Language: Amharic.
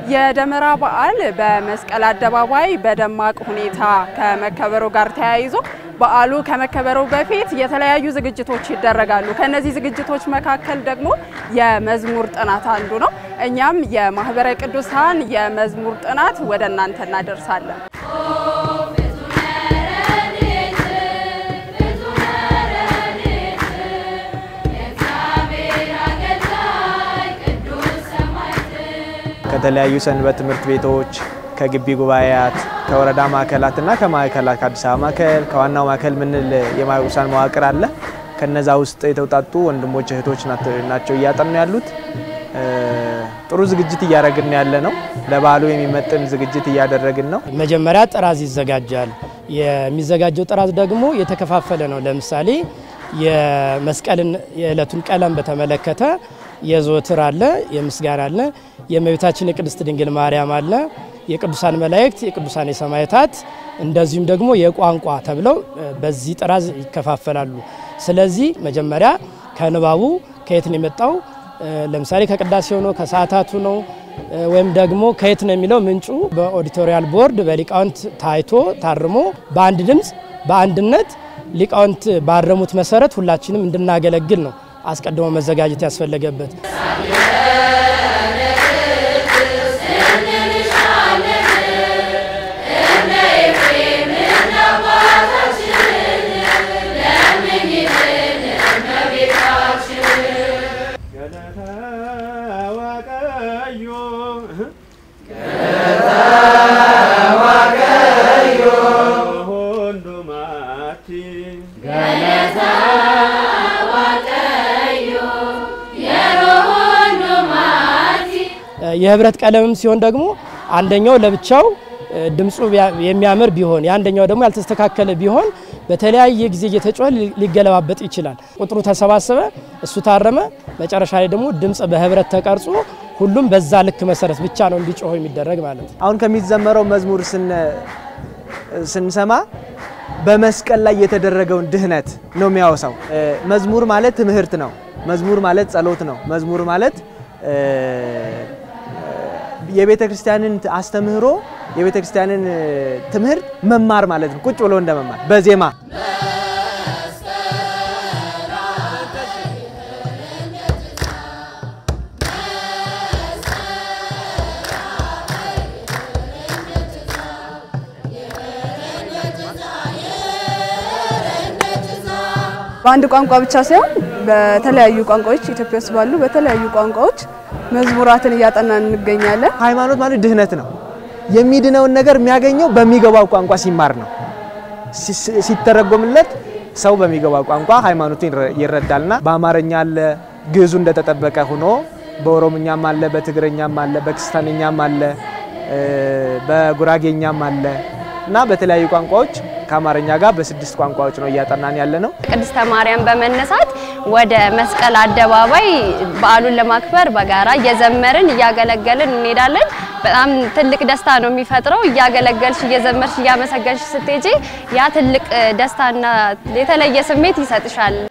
የደመራ በዓል በመስቀል አደባባይ በደማቅ ሁኔታ ከመከበሩ ጋር ተያይዞ በዓሉ ከመከበሩ በፊት የተለያዩ ዝግጅቶች ይደረጋሉ። ከነዚህ ዝግጅቶች መካከል ደግሞ የመዝሙር ጥናት አንዱ ነው። እኛም የማህበረ ቅዱሳን የመዝሙር ጥናት ወደ እናንተ እናደርሳለን። ከተለያዩ ሰንበት ትምህርት ቤቶች ከግቢ ጉባኤያት ከወረዳ ማዕከላት እና ከማዕከላት ከአዲስ አበባ ማዕከል ከዋናው ማዕከል ምንል የማይቁሳን መዋቅር አለ። ከነዛ ውስጥ የተውጣጡ ወንድሞች እህቶች ናቸው እያጠኑ ያሉት። ጥሩ ዝግጅት እያደረግን ያለ ነው። ለበዓሉ የሚመጥን ዝግጅት እያደረግን ነው። መጀመሪያ ጥራዝ ይዘጋጃል። የሚዘጋጀው ጥራዝ ደግሞ የተከፋፈለ ነው። ለምሳሌ የመስቀልን የዕለቱን ቀለም በተመለከተ የዘወትር አለ፣ የምስጋና አለ፣ የእመቤታችን የቅድስት ድንግል ማርያም አለ፣ የቅዱሳን መላእክት፣ የቅዱሳን የሰማዕታት እንደዚሁም ደግሞ የቋንቋ ተብለው በዚህ ጥራዝ ይከፋፈላሉ። ስለዚህ መጀመሪያ ከንባቡ ከየት ነው የመጣው ለምሳሌ ከቅዳሴው ነው ከሰዓታቱ ነው ወይም ደግሞ ከየት ነው የሚለው ምንጩ በኦዲቶሪያል ቦርድ በሊቃውንት ታይቶ ታርሞ በአንድ ድምፅ በአንድነት ሊቃውንት ባረሙት መሰረት ሁላችንም እንድናገለግል ነው አስቀድሞ መዘጋጀት ያስፈለገበት። የህብረት ቀለምም ሲሆን ደግሞ አንደኛው ለብቻው ድምፁ የሚያምር ቢሆን የአንደኛው ደግሞ ያልተስተካከለ ቢሆን በተለያየ ጊዜ እየተጮኸ ሊገለባበጥ ይችላል። ቁጥሩ ተሰባሰበ፣ እሱ ታረመ። መጨረሻ ላይ ደግሞ ድምፅ በህብረት ተቀርጾ ሁሉም በዛ ልክ መሰረት ብቻ ነው እንዲጮህ የሚደረግ ማለት ነው። አሁን ከሚዘመረው መዝሙር ስንሰማ በመስቀል ላይ የተደረገውን ድህነት ነው የሚያወሳው። መዝሙር ማለት ትምህርት ነው። መዝሙር ማለት ጸሎት ነው። መዝሙር ማለት የቤተ ክርስቲያንን አስተምህሮ የቤተ ክርስቲያንን ትምህርት መማር ማለት ነው። ቁጭ ብሎ እንደ መማር በዜማ በአንድ ቋንቋ ብቻ ሳይሆን በተለያዩ ቋንቋዎች ኢትዮጵያ ውስጥ ባሉ በተለያዩ ቋንቋዎች መዝሙራትን እያጠናን እንገኛለን። ሃይማኖት ማለት ድህነት ነው። የሚድነውን ነገር የሚያገኘው በሚገባው ቋንቋ ሲማር ነው። ሲተረጎምለት ሰው በሚገባው ቋንቋ ሃይማኖቱን ይረዳልና በአማርኛ አለ፣ ግዕዙ እንደተጠበቀ ሆኖ በኦሮምኛም አለ፣ በትግረኛም አለ፣ በክስታንኛም አለ፣ በጉራጌኛም አለ እና በተለያዩ ቋንቋዎች ከአማርኛ ጋር በስድስት ቋንቋዎች ነው እያጠናን ያለ ነው። ቅድስተ ማርያም በመነሳት ወደ መስቀል አደባባይ በዓሉን ለማክበር በጋራ እየዘመርን እያገለገልን እንሄዳለን። በጣም ትልቅ ደስታ ነው የሚፈጥረው። እያገለገልሽ እየዘመርሽ እያመሰገንሽ ስትሄጂ ያ ትልቅ ደስታና የተለየ ስሜት ይሰጥሻል።